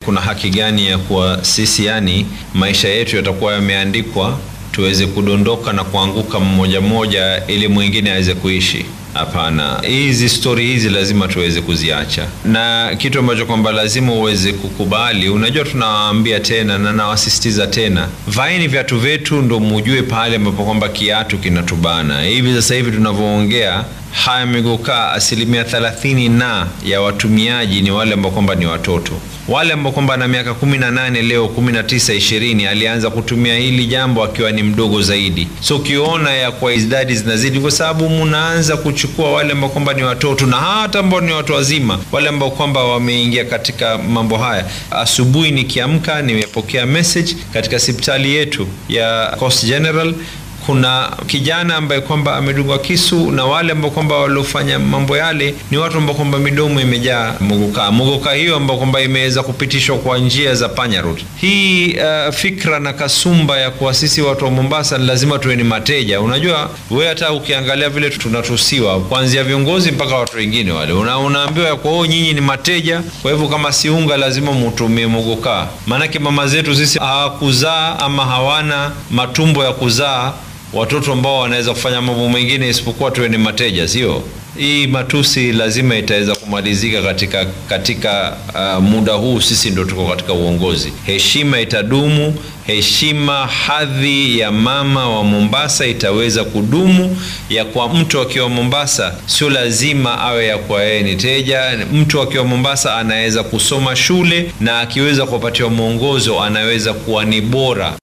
kuna haki gani ya kuwa sisi, yani maisha yetu yatakuwa yameandikwa tuweze kudondoka na kuanguka mmoja mmoja ili mwingine aweze kuishi? Hapana, hizi stori hizi lazima tuweze kuziacha, na kitu ambacho kwamba lazima uweze kukubali. Unajua, tunawaambia tena na nawasisitiza tena, vaeni viatu vyetu ndo mujue pale ambapo kwamba kiatu kinatubana. Hivi sasa hivi tunavyoongea haya Migukaa, asilimia thelathini na ya watumiaji ni wale ambao kwamba ni watoto wale ambao kwamba na miaka kumi na nane leo kumi na tisa ishirini alianza kutumia hili jambo akiwa ni mdogo zaidi. So ukiona ya kwa idadi zinazidi, kwa sababu mnaanza kuchukua wale ambao kwamba ni watoto na hata ambao ni watu wazima, wale ambao kwamba wameingia katika mambo haya. Asubuhi nikiamka, nimepokea message katika hospitali yetu ya Coast General kuna kijana ambaye kwamba amedungwa kisu na wale ambao kwamba waliofanya mambo yale ni watu ambao kwamba midomo imejaa muguka muguka, hiyo ambao kwamba imeweza kupitishwa kwa njia za panya route. Hii uh, fikra na kasumba ya kuwa sisi watu wa Mombasa ni lazima tuwe ni mateja. Unajua we hata ukiangalia vile tunatusiwa kuanzia viongozi mpaka watu wengine wale, una, unaambiwa ya kwa nyinyi ni mateja, kwa hivyo kama si unga lazima mutumie muguka. Maanake mama zetu sisi hawakuzaa ama hawana matumbo ya kuzaa watoto ambao wanaweza kufanya mambo mengine isipokuwa tuwe ni mateja, sio? Hii matusi lazima itaweza kumalizika katika katika uh, muda huu. Sisi ndo tuko katika uongozi, heshima itadumu, heshima hadhi ya mama wa Mombasa itaweza kudumu. Ya kwa mtu akiwa Mombasa sio lazima awe ya kwa yeye ni teja. Mtu akiwa Mombasa anaweza kusoma shule na akiweza kupatiwa mwongozo anaweza kuwa ni bora.